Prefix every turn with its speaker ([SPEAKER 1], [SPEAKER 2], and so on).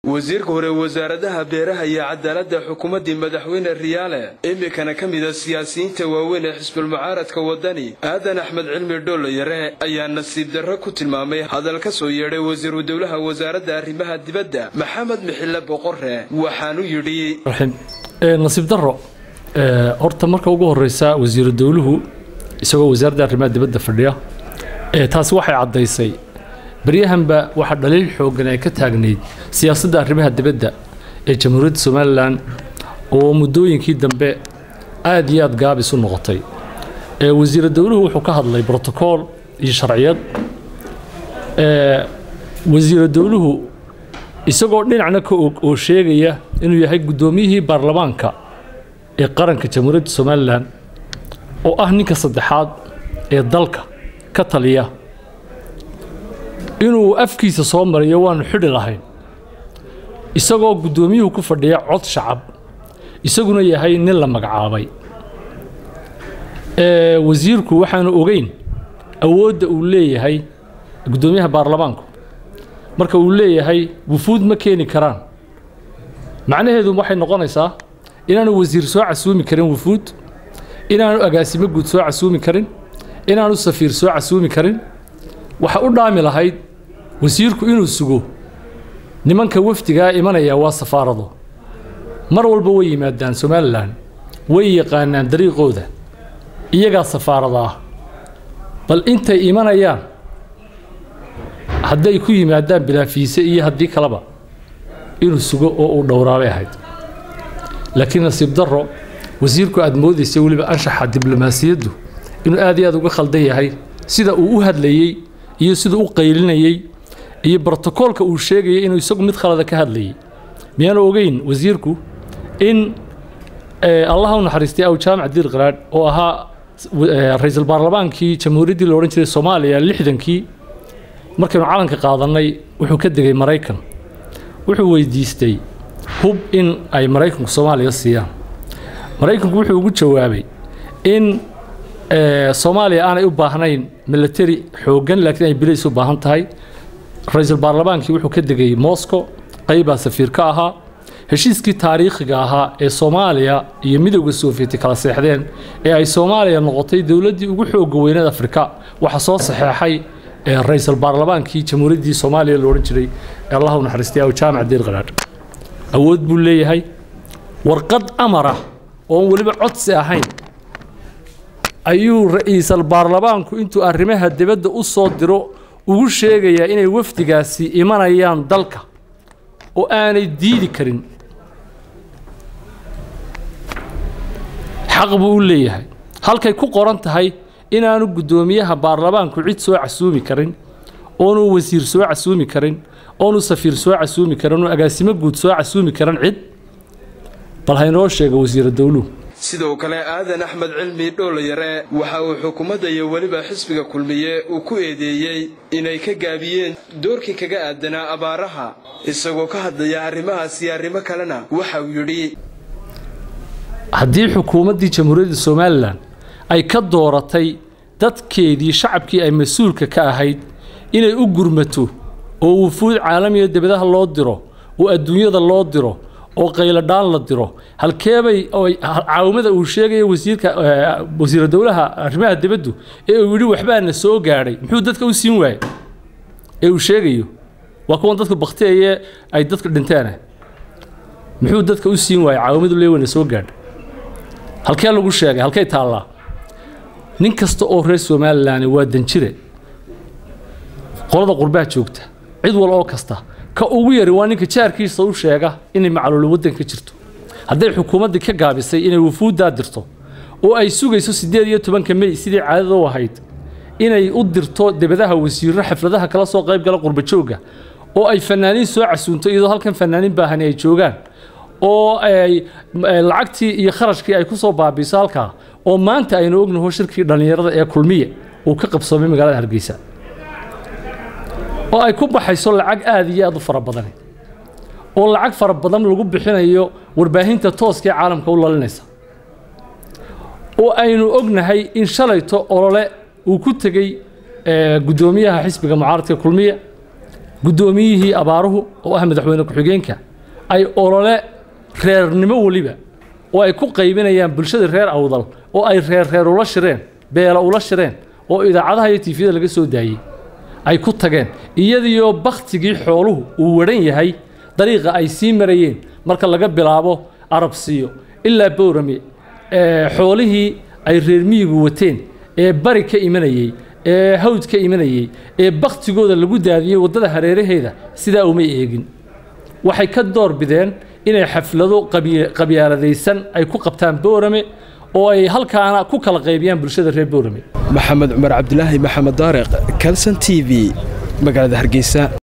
[SPEAKER 1] wasiirka hore wasaaradaha beeraha iyo cadaaladda xukuumaddii madaxweyne riyaale iminkana ka mida siyaasiyiinta waaweyn ee xisbulmucaaradka waddani aadan axmed cilmi dhoollayare ayaa nasiib darro ku tilmaamay hadal ka soo yeedhay wasiiru dowlaha wasaaradda arrimaha dibadda maxamed mixille boqore waxaanu yidhi
[SPEAKER 2] nasiib daro horta marka ugu horeysa wasiiru dowluhu isagoo wasaaradda arrimaha dibadda fadhiya taasi waxay caddaysay baryahanba waxaa dhaliil xooggan ay ka taagnayd siyaasadda arrimaha dibadda ee jamhuuriyadda somalilan oo muddooyinkii dambe aad iyo aad gaabis u noqotay wasiira dowluhu wuxuu ka hadlay brotocool iyo sharciyad wasiira dowluhu isagoo dhinacna ka og oo sheegaya inuu yahay guddoomiyihii baarlamaanka ee qaranka jamhuuriyadda somalilan oo ah ninka saddexaad ee dalka ka taliya inuu afkiisa soo mariyo waanu xidhi lahayn isagoo guddoomiyuhu ku fadhiya cod shacab isaguna yahay nin la magacaabay wasiirku waxaanu ogeyn awoodda uu leeyahay guddoomiyaha baarlamaanku marka uu leeyahay wufuud ma keeni karaan macnaheedu waxay noqonaysaa inaanu wasiir soo casuumi karin wufuud inaanu agaasimo guud soo casuumi karin inaanu safiir soo casuumi karin waxa u dhaami lahayd wasiirku inuu sugo nimanka wafdigaa imanaya waa safaarado mar walba way yimaadaan somalilan way yaqaanaan dariiqooda iyagaa safaarada ah bal intay imanayaan hadday ku yimaadaan bilaafiise iyo haddii kaleba inuu sugo oo uu dhowraabay ahayd laakiin nasiib darro wasiirku aad moodaysa weliba anshaxa diblomaasiyaddu inuu aad iyo aad uga khaldan yahay sida uu u hadlayey iyo sida u qaylinayey iyo brotocoolka uu sheegayay inuu isagu mid khalada ka hadlayay miyaanu ogeyn wasiirku in allaha u naxariistay aw jaamac diir qaraadh oo ahaa ra-iisul baarlamaankii jamhuuriyaddii la odhan jiray soomaaliya lixdankii markaynu calanka qaadannay wuxuu ka degay maraykan wuxuu weydiistay hub in ay maraykanku soomaaliya siiyaan maraykanku wuxuu ugu jawaabay in soomaaliya aanay u baahnayn milatari xooggan laakiin ay bilays u baahan tahay ra-iisul baarlamaankii wuxuu ka degay moscow qaybaa safiir ka ahaa heshiiskii taariikhiga ahaa ee soomaaliya iyo midowda soofiyeti kala seexdeen ee ay soomaaliya noqotay dowladdii ugu xooga weyneed afrika waxaa soo saxeexay ra-iisul baarlamaankii jamhuuriyaddii soomaaliya la odhan jiray ee allah u naxariistay aw jaamac diir qaraadh awood buu leeyahay warqad amara oon weliba codsi ahayn ayuu ra-iisal baarlamaanku intuu arrimaha dibadda u soo diro ugu sheegayaa inay wafdigaasi imanayaan dalka oo aanay diidi karin xaq buu u leeyahay halkay ku qoran tahay inaanu guddoomiyaha baarlamaanku cid soo casuumi karin oonu wasiir soo casuumi karin oonu safiir soo casuumi karin oonu agaasimo guud soo casuumi karin cid bal haynoo sheega wasiira dowluhu
[SPEAKER 1] sidoo kale aadan axmed cilmi dhoollayare waxa uu xukuumadda iyo weliba xisbiga kulmiye uu ku eedeeyey inay ka gaabiyeen doorkii kaga aadanaa abaaraha isagoo ka hadlaya arrimahaas iyo arrimo kalena waxa uu yidhi
[SPEAKER 2] haddii xukuumaddii jamhuuriyadda somalilan ay ka dooratay dadkeedii shacabkii ay mas-uulka ka ahayd inay u gurmato oo wufuud caalamiga debadaha loo diro oo adduunyada loo diro oo qayladhaan la diro halkeebay caawimada uu sheegaya wasiirka wasiira dowlaha arrimaha dibaddu ee uu yidhi waxbaana soo gaadhay muxuu dadka u siin waayey ee uu sheegayo waa kuwan dadku baktiyaye ay dadka dhinteena muxuu dadka u siin waayey caawimadu leeweyna soo gaadhay halkee lagu sheegay halkay taallaa nin kasta oo reer somalilan waa danjire qolada qurbaha joogta cid wal oo kasta ka ugu yari waa ninka jaarkiisa u sheega inay macluuli waddanka jirto hadday xukuumaddii ka gaabisay inay wufuuddaa dirto oo ay sugayso siddeed iyo tobanka mey sidii caadada u ahayd inay u dirto debadaha wasiirro xafladaha kala soo qayb gala qurbajoogga oo ay fanaaniin soo casuunto iyadoo halkan fanaaniin baahani ay joogaan oo ay lacagtii iyo kharashkii ay ku soo baabiiso halkaa oo maanta aynu ognaho shirkii dhallinyarada ee kulmiye uu ka qabsoomay magaalada hargeysa oo ay ku baxayso lacag aad iyo aad u fara badan oo lacag fara badan lagu bixinayo warbaahinta tooska ee caalamka u lalinaysa oo aynu ognahay in shalayto olole uu ku tegey guddoomiyaha xisbiga mucaaradka kulmiye guddoomiyihii abaaruhu oo ah madaxweyne ku-xigeenka ay olole reernimo weliba oo ay ku qaybinayaan bulshada reer awdal oo ay reer reer ula shireen beela ula shireen oo idaacadaha iyo tiifiyada laga soo daayey ay ku tageen iyadiyo bakhtigii xooluhu uu wadhan yahay dariiqa ay sii marayeen marka laga bilaabo arabsiyo ilaa bowrame xoolihii ay reer miyigu wateen ee bari ka imanayey ee hawd ka imanayey ee bakhtigooda lagu daadiyey waddada hareeraheeda sidaa uma eegin waxay ka door bideen inay xaflado qabyaaladaysan ay ku qabtaan boorame oo ay halkaana ku kala qaybiyaan bulshada reer boorame
[SPEAKER 1] maxamed cumar cabdilaahi maxamed daariq kalson t v magaalada hargeysa